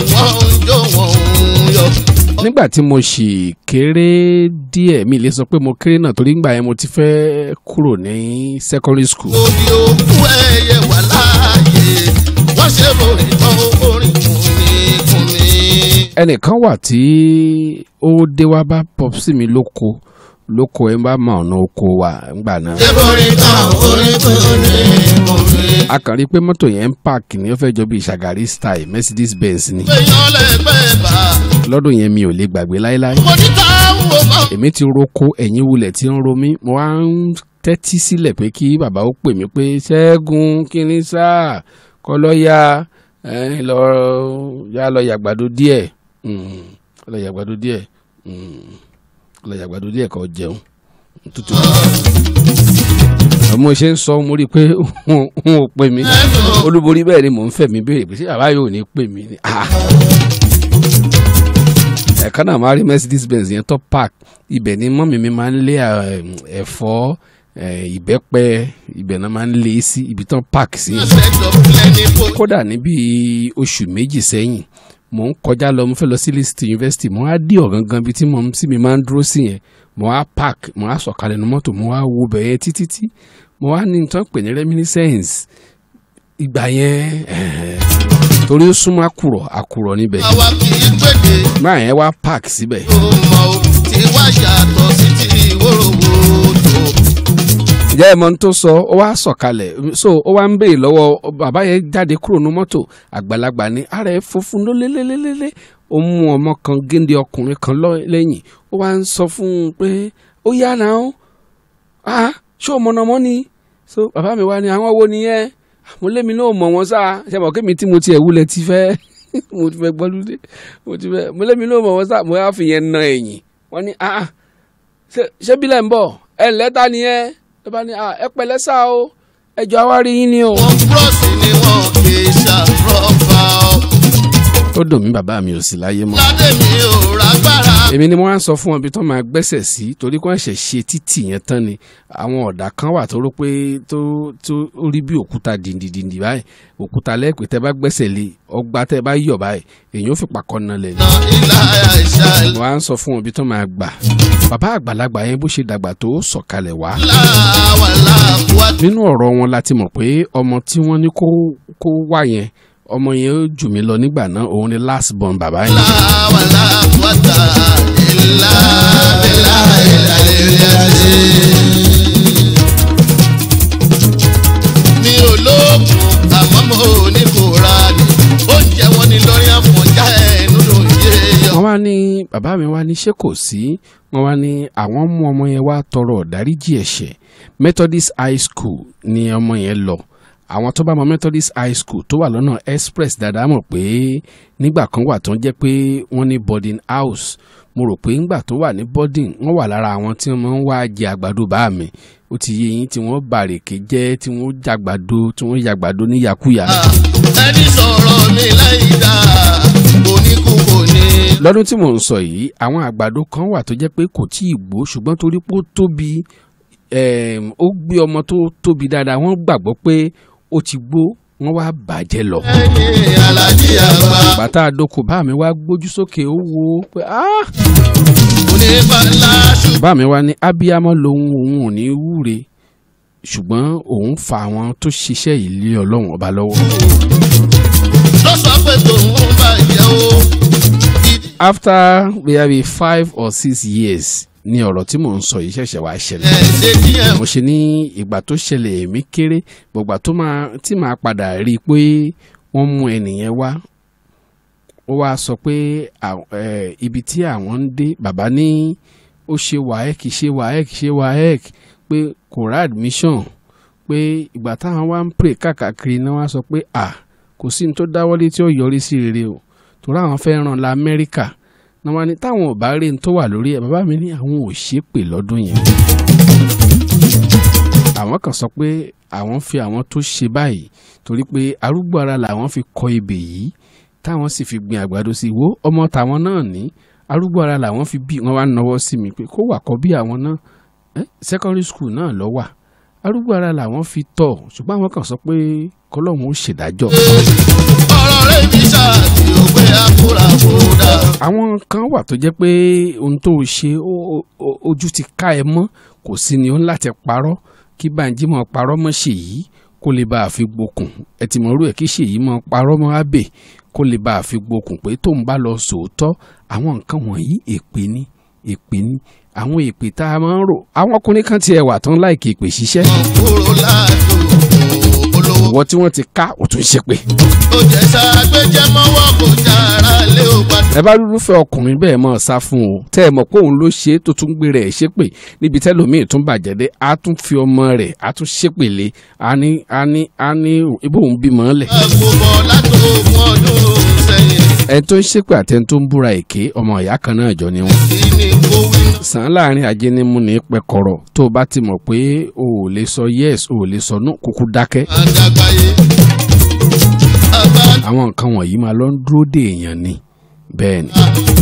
wọ́n ń jó wọ́n ń yọ. nígbà tí mo sì kéré díẹ̀ mi lè sọ pé mo kéré náà torí ngbà yẹn mo ti fẹ́ kúrò ní secondary school. òbí òkú ẹyẹ wà láàyè wọ́n ṣe borí tán orin kùnmí kùnmí. ẹnìkan wà tí ó dé wá bá pọ́psì mi lóko lóko ẹ bá mọ ọ̀nà oko wa ngbà náà. ṣe borí tán orin kùnmí kùnmí. a kàn rí i pé mọ́tò yẹn ń páàkì ní ó fẹ́ jọ bí Ṣàgárí style Mercedes Benz ni èèyàn lẹ́gbẹ̀ẹ́ bá. lọ́dún yẹn mi ò lè gbàgbé láéláé. mo ní táwọn mọ̀. èmi ti roko ẹ̀yìn wulẹ̀ tí ń ro mí mo wá ń tẹ́tí sílẹ̀ pé kí bàbá ó pè mí pé ṣẹ́gun kíní sáà kọ́ lọ́ ya ẹ, lọ ya lọ yàgbàdo díẹ̀ Mm, lọ yàgbàdo díẹ̀ Mm, lọ yàgbàdo díẹ̀ kọ́ jẹun tútù. mo ṣe ń sọ mo rí i pé n ò pè mí olúborí bẹ́ẹ̀ ni mò ń fẹ̀ mí béèrè pé ṣé bàbá yóò ní pè mí ni. Ah ẹ̀ka náà máa rí Mercedes Benz yẹn tó park ibẹ̀ ni mọ́mì mi máa ń lé eh, ẹ̀fọ́ eh, ìbẹ́pẹ ibẹ̀ náà máa ń lé sí ibi tán park sí yẹn. set of plenty for kódà níbi oṣù méjì sẹ́yìn mò ń kọjá lọ mo fẹ́ lọ sí Leeds University mo á dí ọ̀gangan bíi tí mo sí mi máa ń dúró sí yẹn mo á park mo á sọ̀kalẹ̀ ní mọ́tò mo á wo bẹ̀ yẹn títí tí mo á ní nǹkan pè ní reminiscence ìgbà yẹn eh, torí ó súnmọ́ àkùrọ̀ àkùrọ̀ níbẹ̀ àwa kì í gbèdé máa yẹn wá park síbẹ̀ tó mọ̀ ó tí wá yàtọ̀ sí ti ìwòròwòtò. ǹjẹ́ ẹ mọ ohun tó sọ ó wá sọ̀kalẹ̀ so ó wá ń béè lọ́wọ́ bàbá yẹn jáde kúrò ní mọ́tò àgbàlagbà ni ara ẹ̀ funfun ló lélélélélé ó mú ọmọ kan géńdé ọkùnrin kan lọ- lẹ́yìn ó wá ń sọ fún un pé ó yá náà ó ah ṣé o mọ̀nàmọ́ ni so bàbá mi wá ní àwọn wo nìyẹn mo lémi náà mọ̀ wọ́n sáà ṣe mọ̀ kémi tí mo tiẹ̀ wúlẹ̀ ti fẹ́ mo ti fẹ́ gbọ́lúdé mo ti fẹ́ mo lémi náà mọ̀ wọ́n sáà mo yá fi yẹn na ẹ̀yìn wọ́n ní ah ah ṣé- ṣé bílẹ̀ ń bọ̀ ẹ lẹ́ta nìyẹn ló bá ní ah ẹ pẹ̀lẹ́ sá o ẹjọ́ àwárí yín ni o. wọ́n búrọ́ọ̀sì ni wọ́n kì í ṣàròfà ọ́. ó dùn mí bàbá mi ò sí láyé mọ́. ládé mi ò rágbára. èmi ni mo wá ń sọ fún wọn bí tó máa gbẹ́sẹ̀ sí torí kó ẹ̀ṣẹ̀ ṣe títì yẹn tán ni àwọn ọ̀dà kan wà tó rò pé tó tó ó rí bí òkúta dìndìndìndì báyìí òkúta lẹ́ẹ̀pẹ́ tẹ́ bá gbẹ́sẹ̀ lé ọgbà tẹ́ bá yọ̀ báyìí èyàn ó fi pàkọ́ na lẹ̀ ni. na ilá àìsà mo wá ń sọ fún wọn bí tó máa gbà bàbá àgbàlagbà yẹn bó ṣe dàgbà tó sọ̀kalẹ̀ wá láwà láàbùwà nínú ọ̀rọ̀ wọn láti mọ̀ pé ọmọ tí wọ́n ní kó kó wá yẹn ọmọ yẹn ó jù mí lọ nígbà náà òun ni last born bàbá yẹn. láwà láàbùwà tà ilá ilá ilá ilá ilá. mi ò lóògùn àmọ́ mo ní kò ra ni oúnjẹ wọn ni lórí àfọ̀njá ẹ̀ nínú yéèyàn. wọ́n wá ní bàbá mi wá ní ṣé kò sí wọ́n wá ní àwọn mú ọmọ yẹn wá tọrọ ọ̀dáríjì ẹ̀ṣẹ̀ Methodist High School ni ọmọ yẹn lọ àwọn tó bá mọ Methodist High School tó wà lọ́nà express dáadáa mọ̀ pé nígbà kan wà tó ń jẹ́ pé wọ́n ní boarding house mo rò pé ńgbà tó wà ní boarding wọ́n wà lára àwọn tí wọ́n máa ń wá jẹ àgbàdo bá mi ó ti yé yín tí wọ́n bàrèké jẹ́ tí wọ́n jàgbàdo tí wọ́n yàgbàdo ní yakuya. ẹni sọ̀rọ̀ mi láì dáa oníkú kò ní. lọ́dún tí mò ń sọ yìí àwọn àgbàdo kan wà tó jẹ́ pé kò tí ì gbó ṣùgbọ́n torí pé ó tóbi em, ó gbé ọmọ tó tóbi dáadáa wọ́n gbàgbọ́ pé ó ti gbó wọ́n wá bàjẹ́ lọ. ẹ̀yin alájí àgbà bàtà àdókò bá mi wá gbójú sókè ó wo pé ah onífàlà ṣùgbọ́n. bá mi wá ní abiyamọ lòun òun ò ní wúre ṣùgbọ́n òun fa àwọn tó ṣiṣẹ́ yìí lé ọlọ́run ọba lọ́wọ́. ló sọ pé tòun bàjẹ́ o. ìdí after maybe five or six years ni ọ̀rọ̀ tí mò ń sọ yìí ṣẹ̀ṣẹ̀ wá ṣẹlẹ̀. ẹ̀ ṣe díẹ̀ mo ṣe ní ìgbà tó ṣẹlẹ̀ èmi kéré gbọ̀gbà tó máa tí màá padà rí i pé wọ́n mú ẹnìyẹn wá ó wá sọ pé à- ẹ, ibi tí àwọn ń dé bàbá ní ó ṣe waec ṣe waec ṣe waec pé kò rá admission pé ìgbà táwọn wá ń pray káàkiri náà wá sọ pé à kò sí ní tó dáwọ́lé tí ó yọrí sí rere o torí àwọn fẹ́ ràn la Amẹ́ríkà náà wá ní táwọn ò bá rí ní tó wà lórí ẹ̀ bàbá mi ní àwọn ò ṣépè lọ́dún yẹn àwọn kan sọ pé àwọn fi àwọn tó ṣe báyìí torí pé arúgbó ara làwọn fi kọ ebè yìí táwọn sì fi gbin àgbàdo sí i wo ọmọ tàwọn náà ní arúgbó ara làwọn fi bí wọn wá náwó sí mi pé kó wà kọ bí àwọn náà eh, secondary school náà lọ wà arúgbó ara làwọn fi tọ̀ ṣùgbọ́n àwọn kan sọ pé kọlọ́hún ó ṣèdájọ́ ọ̀rọ̀ rẹ̀ mi ṣáàtì òwe àpò àwọn kan wà tó jẹ́ pé ohun tó o ṣe ó- ó- ojú ti ká ẹ mọ́ kò sí ni ó ń láti parọ́ kí Bánjí mọ́ parọ́ mọ́ Ṣèyí kó lè bá a fi gbókùn ẹ ti mọ̀ rú ẹ̀ kí Ṣèyí mọ́ parọ́ mọ́ Abbey kó lè bá a fi gbókùn pé tóun bá lọ sòótọ́ àwọn nǹkan wọ̀nyí èpè ni èpè ni àwọn èpè tá a máa ń rò àwọn ọkùnrin kan tiẹ̀ wà tán láìkè èpè ṣiṣẹ́ wọn kúrò láàdúgbò olówó. ìwọ tí wọ́n ti ká ò tún ṣépè. ó jẹ́ ságbéjẹ́ mọ́wọ́ kò jára lé ó padà. ẹ bá rúfẹ́ ọkùnrin bẹ́ẹ̀ mọ̀ sá fún o tẹ́ ẹ mọ̀ pé òun ló ṣe é tó tún gbé rẹ̀ ṣépè níbi tẹ́lòmíì tún bàjẹ́ dé á tún fi ọmọ rẹ̀ á tún ṣépè lé á ní á ní á ní ibò òun bímọ lẹ̀. àgbòbọ̀ látòkun ọdún sẹ́yìn ẹni tó ń ṣépè àti ẹni tó ń búra èké ọmọ ìyá kan náà jọ ni wọn. kí ni kó wí náà. sàn án láàrin ajé ní mú ní pẹkọrọ tó o bá ti mọ̀ pé o ò lè sọ yes o ò lè sọ no kúkú dákẹ́. àdàgbàyé àgbà àwọn nǹkan wọ̀nyí máa lọ ń dúró dè èèyàn ni bẹ́ẹ̀ ni.